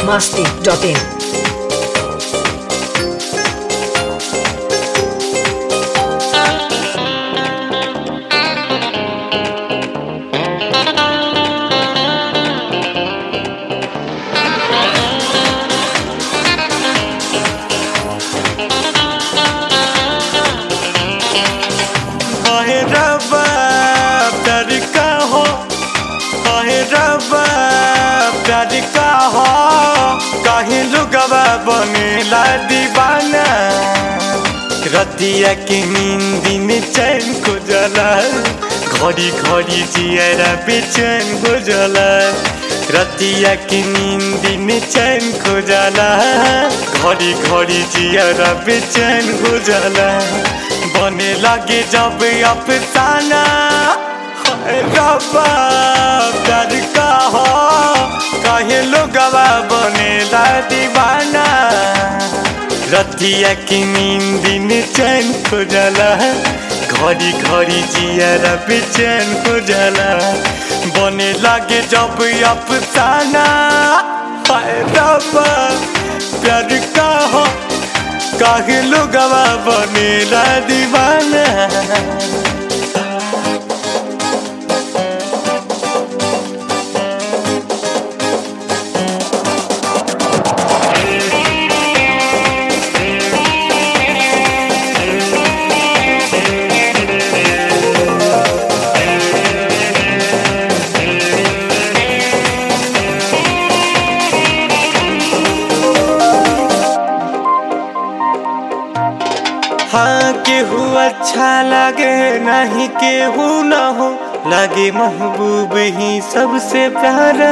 masti.in. काहे रबा प्यार का हो काहे रबा प्यार का हो काहे लुगवा बनेला दीवाना रतिया के नींद में चैन को जला घड़ी घड़ी जियरा बेचैन हो जाला रतिया के नींद में चैन को जाला घड़ी घड़ी जियरा बेचैन हो जाला बने लगे जब अफसाना हाय रब्बा प्यार का हो काहे लोगवा बनेला दीवाना रतिया की नींद में चैन हो जाला घड़ी घड़ी जियारा बेचैन हो जाला बने लगे जब अफसाना हाय रब्बा प्यार का हो काहे लोगवा बनेला दीवाना हाँ केहू अच्छा लगे नहीं केहू न हो लगे महबूब ही सबसे प्यारा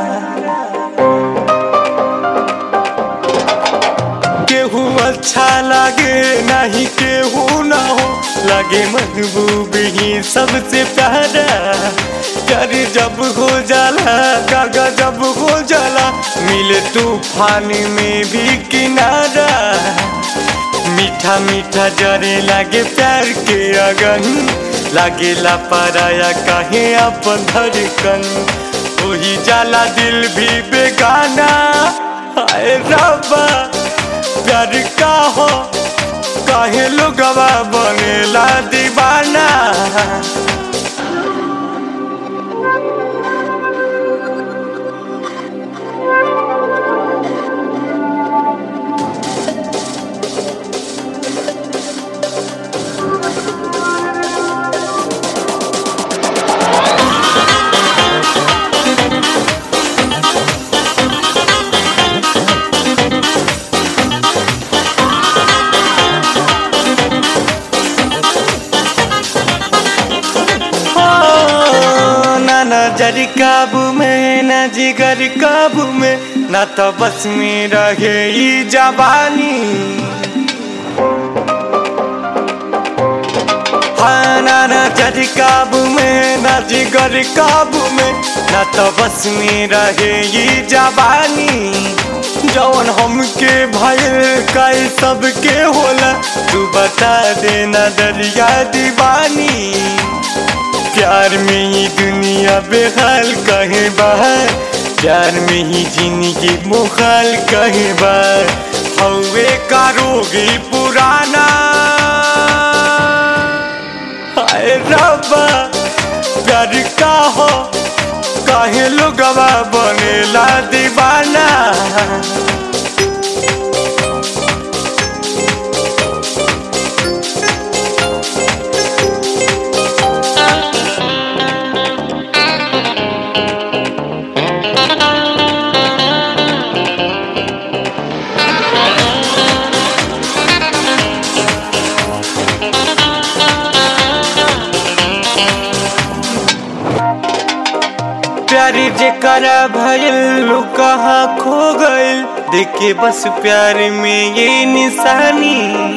केहू अच्छा लगे नहीं केहू न हो लगे महबूब ही सबसे प्यारा प्यार जब हो जाला कागा जब हो जाला मिले तूफान में भी किनारा मीठा मीठा जरे लागे प्यार के अगन लागे ला पराया काहे अपन धड़कन वही जाला दिल भी बेगाना हाय रब्बा प्यार का हो काहे लोगवा बनेला दीवाना हो, ना नजर काबू में ना जिगर काबू में ना तो बस में रहे ई जवानी हाँ ना नजर काबू में ना जिगर काबू में ना तो बस में रहे ई जवानी जौन हमके भयल काई सबके होला तू बता देना दरिया दीवानी प्यार में ही दुनिया बेहाल कहे बाहर प्यार में ही जिंदगी मुखाल कहे बार हवे का रोगी पुराना हाय रब्बा प्यार का हो काहे लोगवा बनेला दीवाना प्यारी जेकरा भइल उ कहाँ खो गइल देखे बस प्यार में ये निशानी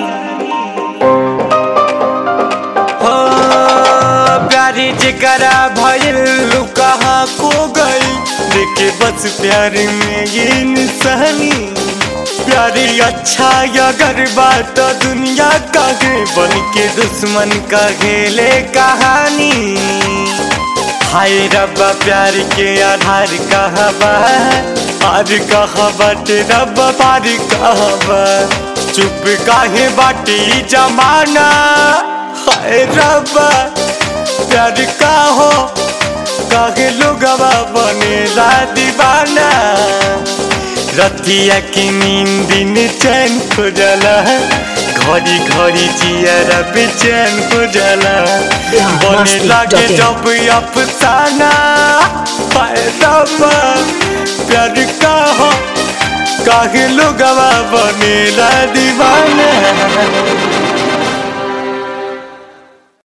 हो प्यारी जेकरा भइल उ कहाँ खो गइल देखे बस प्यार में ये निशानी प्यारी अच्छा अगर बात दुनिया काहे बन के दुश्मन का खेले कहानी हाय रब्बा प्यार के आधार कहबा पार कहा बाटे रब्बा पार कहबा चुप काहे बाटे ई जमाना हाय रब्बा प्यार का हो काहे लोगवा बनेला दीवाना रतिया की नींद दिन चैन हो जाला घड़ी घड़ी जियरा बेचैन हो जाला बने लागे जब अफसाना हाय रब्बा प्यार का हो काहे लोगवा बनेला दीवाना